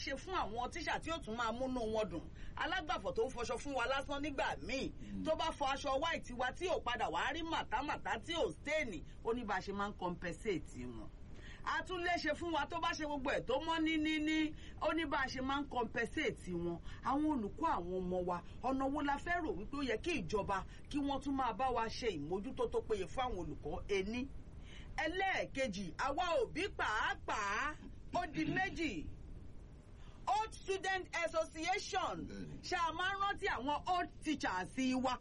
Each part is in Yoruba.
ṣe fún àwọn tíṣà tí ó tún máa múnú wọn dùn alágbàfọ̀ tó ń fọṣọ fún wa lásán nígbà míì tó bá fọ aṣọ white wa tí ò padà wàá rí màtámàtá tí ò stéènì ó ní bá a ṣe máa ń compensate wọn a tún lè ṣe fún wa tó bá ṣe gbogbo ẹ̀ tó mọ́ ní ní ní ó ní bá a ṣe máa ń compensate wọn àwọn olùkọ́ àwọn ọmọ wa ọ̀nà wo la fẹ́ rò wípé ó yẹ kí ìjọba kí wọ́n tún máa bá wa ṣe ìmójútó tó péye fún àwọn olùkọ́ ení ẹlẹ́ẹ̀kejì àwa òbí pàápàá ó di méjì old student association ṣáà máa ń rántí àwọn old teachers wa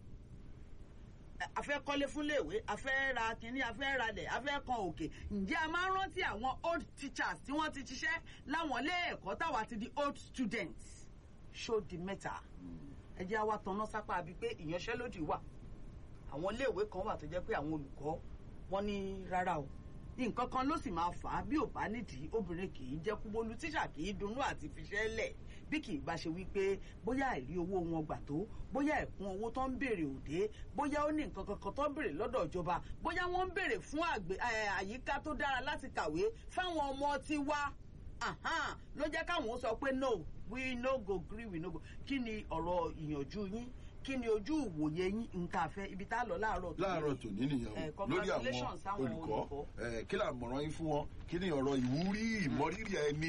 a fẹ́ kọ́lé fúnléèwé a fẹ́ ra kínní a fẹ́ ralẹ̀ a fẹ́ kan òkè ǹjẹ́ a máa ń rántí àwọn old teachers tí wọ́n ti ṣiṣẹ́ láwọn ilé ẹ̀kọ́ táwa ti di old students ṣó di mẹ́ta ẹ jẹ́ àwa tanná sápá bíi pé ìyanṣẹ́lódì wà àwọn iléèwé kan wà tó jẹ́ pé àwọn olùkọ́ wọn ní rárá o nǹkan kan ló sì máa fà á bí ò bá nídìí obìnrin kì í jẹ́ kúbólú tíṣà kì í dunnú àti fiṣẹ́ lẹ̀ bí kì í bá ṣe wípé bóyá àìrí owó wọn gbà tó bóyá ẹ̀kún owó tó ń béèrè òde bóyá ó ní nǹkan kankan tó ń béèrè lọ́dọ̀ ìjọba bóyá wọ́n ń béèrè fún àyíká tó dára láti kàwé fáwọn ọmọ tiwa ló jẹ́ káwọn sọ pé no we no go gree we no go kí ni ọ̀rọ̀ ìyànjú yín kí ni ojú ìwòye yín nǹkan àfẹ́ ibi tá a lọ láàárọ̀ tó láàárọ̀ tòní nìyẹn o lórí àwọn olùkọ́ kí là ń mọ̀ràn yín fún wọn kí ni ọ̀rọ̀ ìwúrí ìmọ̀rírì ẹni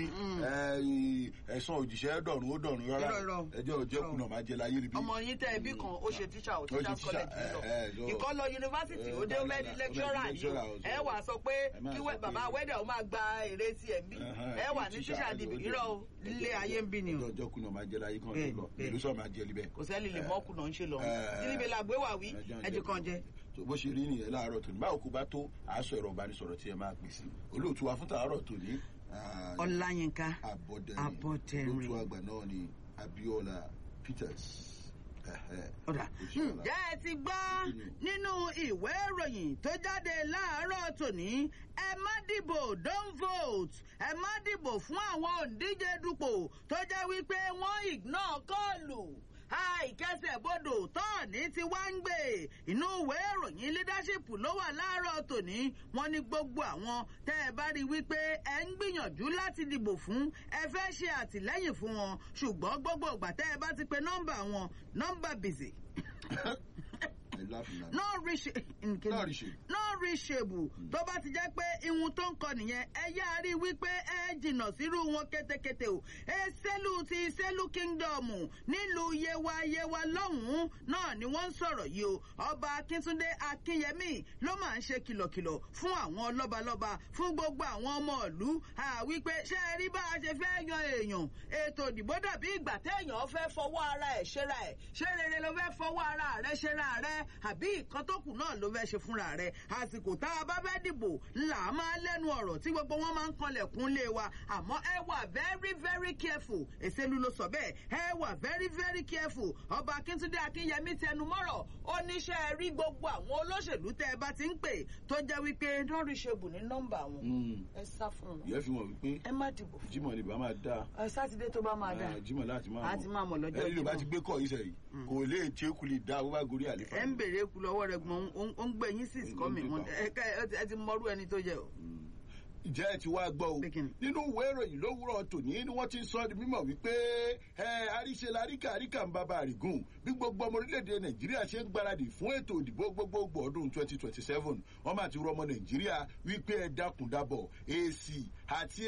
ẹ̀sán òjìṣẹ́ dọ̀run ó dọ̀run rárá ẹjọ́ òjẹ́kùnà máa jẹ láyé níbí. ọmọ yín tẹ ẹbí kan ó ṣe tíṣà ò tíṣà college lọ ìkọlọ yunifásitì ó dé mẹ́ni lẹ́kṣọ́rà yìí ẹ wà sọ pé kí bàbá wẹ́dẹ̀ ó máa gba èrè sí ẹ̀ ń bí ẹ wà ní tíṣà dìbì irọ́ ilé ayé ń bí ni o. ọjọ́ kùnà máa jẹ láyé kan tó lọ ìlú sọ máa jẹ libẹ. kò sẹ́ni lè mọ́kùnà ń ṣe lọ níbi làgbé wà wí ẹjẹ kan jẹ. bó ṣe rí nìyẹn láàárọ̀ tòní báwo kò bá tó àásọ ẹ̀rọ ìbánisọ̀rọ̀ tí ẹ máa pè sí olóòtú wa fún tàárọ̀ tòní. ọláyínká abọ́dẹ̀rìn abọ́dẹ̀rìn olóòtú àgbà náà ni abiola peters ọ̀dà ǹjẹ́ ẹ ti gbọ́ nínú ìwé ìròyìn tó jáde láàárọ̀ tòní ẹ má dìbò don't vote ẹ má dìbò fún àwọn òǹdíje dupò tó jẹ́ wípé wọ́n ignore kọ́ọ̀lù àìkẹsẹ̀ bodò tọ́ọ̀ní ti wá ń gbé inú ìwé ìròyìn leadership ló wà láàárọ̀ tòní wọ́n ní gbogbo àwọn tẹ́ ẹ bá rí wípé ẹ ń gbìyànjú láti dìbò fún ẹ fẹ́ ṣe àtìlẹ́yìn fún wọn ṣùgbọ́n gbogbo ìgbà tẹ́ ẹ bá ti pe nọ́mbà wọn nọ́mbà busy not reach not reachable tó bá ti jẹ́ pé ihun tó ń kọ nìyẹn ẹ yá rí wípé ẹ jìnnà sírú wọn kétékété o èsèlú ti ìsèlú kingdom nílùú yewa yewa lọ́hùn-ún náà ni wọ́n ń sọ̀rọ̀ yìí o ọba akíntúndé akínyẹmí ló máa ń ṣe kìlọ̀kìlọ̀ fún àwọn lọ́balọ́ba fún gbogbo àwọn ọmọ ìlú wípé ṣé ẹ rí bá a ṣe fẹ́ yan èèyàn ètò ìdìbò dàbí ìgbà téèyàn fẹ́ fọwọ́ ara ẹ̀ ṣera ẹ̀ ṣé rere ló fẹ́ fọwọ́ ara rẹ̀ ṣera rẹ̀ àbí nǹkan tó kù náà ló fẹ́ ṣe fúnra rẹ̀ àsìkò tá a bá fẹ́ dìbò là á máa lẹ́nu ọ̀rọ̀ tí gbogbo wọn máa ń kanlẹ̀kùn lé wa àmọ́ ẹ wà very very careful èsèlú ló sọ bẹ́ẹ̀ ẹ wà very very careful ọba akíntúndé akínyẹmí tẹnu mọ́rọ̀ oníṣẹ́ rí gbogbo àwọn olóṣèlú tẹ́ ẹ bá ti ń pè tó jẹ́ wípé lórí ṣebù ní nọ́mbà wọn ẹ sá fún wọn ìyẹn fi hàn wípé ẹ má dìbò fún jimoh ni bá máa dáa wọn sátidé tó bá máa dáa jimoh láti máa àti máa mọ̀ lọ́jọ́ ẹni ló bá ti gbé kọ́ ìṣẹ̀ yìí kò lè tí kò lè dá owó bá gorí àlefa. ẹ ń bèrè kú lọ́wọ́ rẹ̀ gbọ́n ó ń gbé yín sí ìsìkọ́mì ẹ ti mọrú ẹni tó jẹ o ìjẹ́ ẹ ti wá gbọ́ o nínú ìwé ìròyìn lówùrọ̀ tòní ni wọ́n ti sọ di mímọ̀ wípé ẹ àríṣe laríkà àríkà ń bàbá àrígùn bí gbogbo ọmọ orílẹ̀-èdè nàìjíríà ṣe ń gbáradì fún ètò ìdìbò gbogbogbò ọdún twenty twenty seven wọ́n máa ti rọ ọmọ nàìjíríà wípé ẹ dákun dábọ̀ èsì àti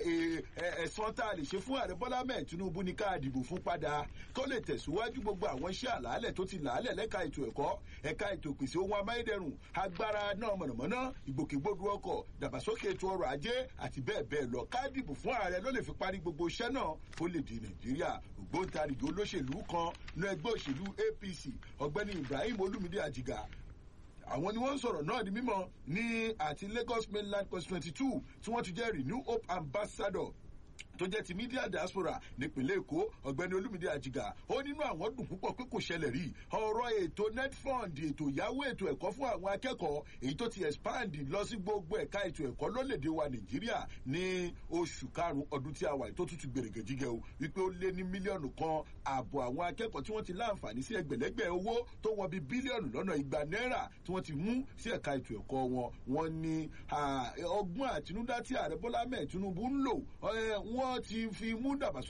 ẹ̀sán tá a lè ṣe fún ààrẹ bọ́lá mẹ́ẹ̀ tinubu ní ká dìbò fún padà kó lè tẹ̀síwájú gbogbo àwọn iṣẹ́ àlàálẹ̀ tó ti làálẹ̀ lẹ́ka ètò ẹ̀kọ́ ẹ̀ka ètò ìpèsè ohun amáyédẹrùn agbára náà mọ̀nàmọ́ná ìgbòkègbodò ọkọ̀ dàgbàsókè ètò ọrọ̀ ajé àti bẹ́ẹ̀ bẹ́ẹ̀ lọ ká dìbò fún ààrẹ ló lè fi parí gbogbo iṣẹ́ náà ó lè di nàìjíríà ògbóǹtarìgì olóṣèlú kan ní ẹgbẹ́ òṣèlú apc ọ̀gbẹ́ni ibrahim olumide ajiga àwọn ni wọ́n ń sọ̀rọ̀ náà di mímọ́ ní àti lagos mainland constituency two tí wọ́n ti jẹ́ renew hope ambassador tó jẹ́ ti media diaspora nípìnlẹ̀ èkó ọ̀gbẹ́ni olúmídé àjìgà ó nínú àwọn dùn púpọ̀ pé kò ṣẹlẹ̀ rí ọ̀rọ̀ ètò netfund ètò ìyáwó ètò ẹ̀kọ́ fún àwọn akẹ́kọ̀ọ́ èyí tó ti expand lọ sí gbogbo ẹ̀ka ètò ẹ̀kọ́ lólèdè wa nàìjíríà ní oṣù karùn-ún ọdún tí a wà tó tútù gbèrègèjìgẹ o wípé ó lé ní mílíọ̀nù kan ààbọ̀ àwọn akẹ́kọ̀ọ́ tí wọ́n ti láǹfààní sí ẹgbẹ̀lẹ́gbẹ̀ owó tó wọ bí bílíọ̀nù lọ́nà igba náírà tí wọ́n ti mú sí ẹ̀ka ètò ẹ̀kọ́ wọn wọ́n ní ọgbọ́n àtinúdá tí ààrẹ bọ́lá mẹ́ẹ̀ tinubu ń lò wọ́n ti fi mú dàgbàsókè